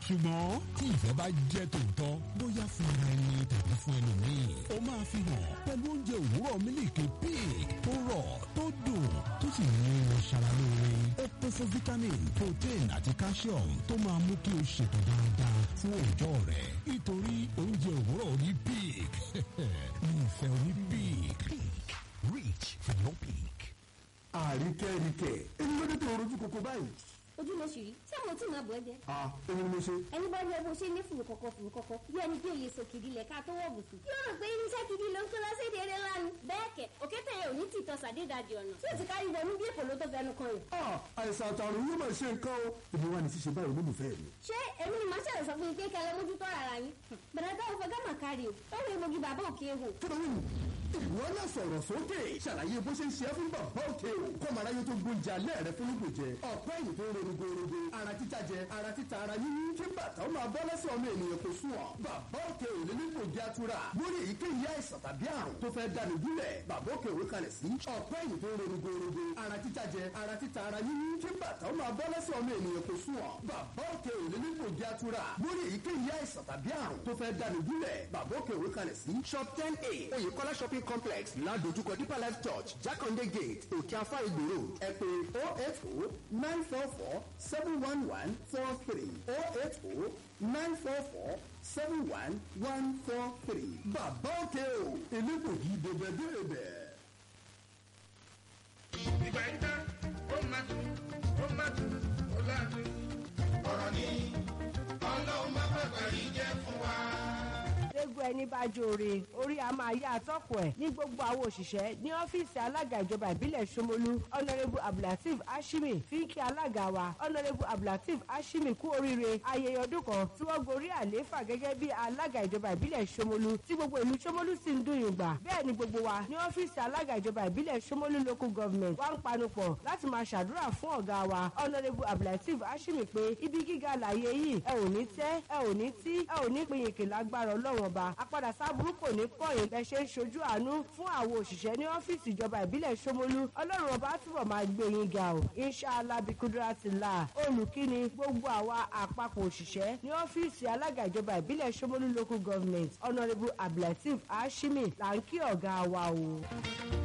ṣùgbọ́n tí ìfẹ́ bá jẹ́ tòótọ́ bóyá fún ara ẹni tàbí fún ẹlòmíì ó máa fi hàn pẹ̀lú oúnjẹ òwúrọ̀ mílìkì pig tó rọ̀ tó dùn tó sì ní irun ṣara lóore ó kún fún vitamin protein àti calcium tó máa mú kí o ṣètò dáadáa fún òòjọ́ rẹ nítorí oúnjẹ òwúrọ̀ ní pig ní ìfẹ́ oní pig. Peak. Reach for your peak. àríkẹ́ríkẹ́ èmi ló dé tó rojú koko báyìí. ojú ló ṣì rí tí àwọn tí màá bọ̀ ẹ́ jẹ́. a òun ni mo ṣe. ẹni bá rí ẹbí ṣe ní fùrù kọ̀kọ̀ fùrù kọ̀kọ̀ bí ẹni tí òye sọ kìdí lẹ̀ ká tó wọ̀ bùsùn. yóò rò pé irinṣẹ́ kìdí ló ń kó lọ sí èdè eré ńlá ni. bẹ́ẹ̀ kẹ̀ òkété yẹn ò ní tìtọ́ sàdédàjì ọ̀nà tí ò ti kárí wọnú bí èkó ló tó fẹnu kan yìí. a àìsàn àtàrùn yóò máa ṣe nǹkan o. èmi wà ní ṣíṣe báyìí olólùfẹ́ mi. ṣé èmi ni màá ṣàlẹ̀ sọ fún yín pé kẹlẹ́ mójútó ara yín. bẹ̀rẹ̀ táwọn fẹ́ gámà kárí o ó rí egbògi bàbá òkè ehò. kílódé ìwọ náà sọ̀rọ̀ sókè ṣàlàyé bó ṣe ń ṣe é fún bàbá òkè o kọ́ màá ráyé tó gbóúnjẹ alẹ́ rẹ fún ìgbòjẹ ọ̀pẹ́ ẹ̀yìn tó ń ronú gbòòrògbò ara títa jẹ ara títa ara yíyí kí bàtà ó máa bọ́ lẹ́sẹ̀ ọmọ ènìyàn kò sùn ọ́ bàbá òkè ò lè nípò jẹ́ atura lórí èyíkéyìí àìsàn tàbí àrùn tó fẹ́ dání gúnlẹ̀ bàbá òkè òwe kalẹ̀ sí ọ̀pẹ́ ẹ̀yìn tó ń ronú gbòòrògbò ara títa jẹ ara títa ara yíyí kí bàtà ó máa bọ́ lẹ́sẹ̀ ọmọ ènìyàn kò sùn ọ́ bàbá òkè ò lè nípò jẹ́ atura lórí èyíkéyìí àìsàn tàbí àrùn tó fẹ́ dání gúnlẹ̀ bàbá òkè òwe kalẹ̀ sí shop ten a oyèkọ́lá shopping complex ládojúkọ deeper life church jákàndé gate òkè afá ìgbò road ẹ pè oh eight oh nine four four seven one one four three oh eight oh nine four four seven one one four three bàbá òkè o elégbògi dèbèdèbè. ìgbà yìí tán ó máa tún ó máa tún ó láàtún. ọ̀rọ̀ ni ọlọ́run má bàbá yìí jẹ́ fún wa. gbogbo ẹni bá jóore orí a máa yá àtọ́kùn ẹ̀ ní gbogbo àwọn òṣìṣẹ́ ní ọ́fíìsì alága ìjọba ìbílẹ̀ Ṣómólú ọ̀nàrẹ́bù abdulateef ashimi fi ń kí alága wa ọ̀nàrẹ́bù abdulateef ashimi kú oríire ayẹyẹ ọdún kan tí wọ́n gorí àlééfà gẹ́gẹ́ bí alága ìjọba ìbílẹ̀ Ṣómólú tí gbogbo ìlú Ṣómólú sì ń dùn yùngbà bẹ́ẹ̀ ni gbogbo wa ní ọ́fíìsì alága ìjọba ìbílẹ̀ Ṣómólú local government wá ń panupọ̀ láti máa ṣàdúrà fún ọ̀gá wa ọ̀nàrẹ́bù abdulateef ashimi pé ibi gíga làyè yìí ẹ ò ní tẹ́ ẹ ò ní tí ẹ ò ní pinyìnkì lágbára ọlọ́run ọba apádà sábúrú kò ní kọ̀yìn bẹ́ẹ̀ ṣe ń ṣojú àánú fún àwọn òṣìṣẹ́ ní ọ́fíìsì ìjọba ìbílẹ̀ Ṣómólú ọlọ́run ọba túbọ̀ máa gbé yín ga o inṣàlá bikudratillah olùkíni gbogbo àwa àpapọ̀ òṣìṣẹ́ ní ọ́fíìsì alága ìjọba ìbílẹ̀ Ṣómólú local government honourable abdulateef ashimi là ń kí ọ̀gá wa o.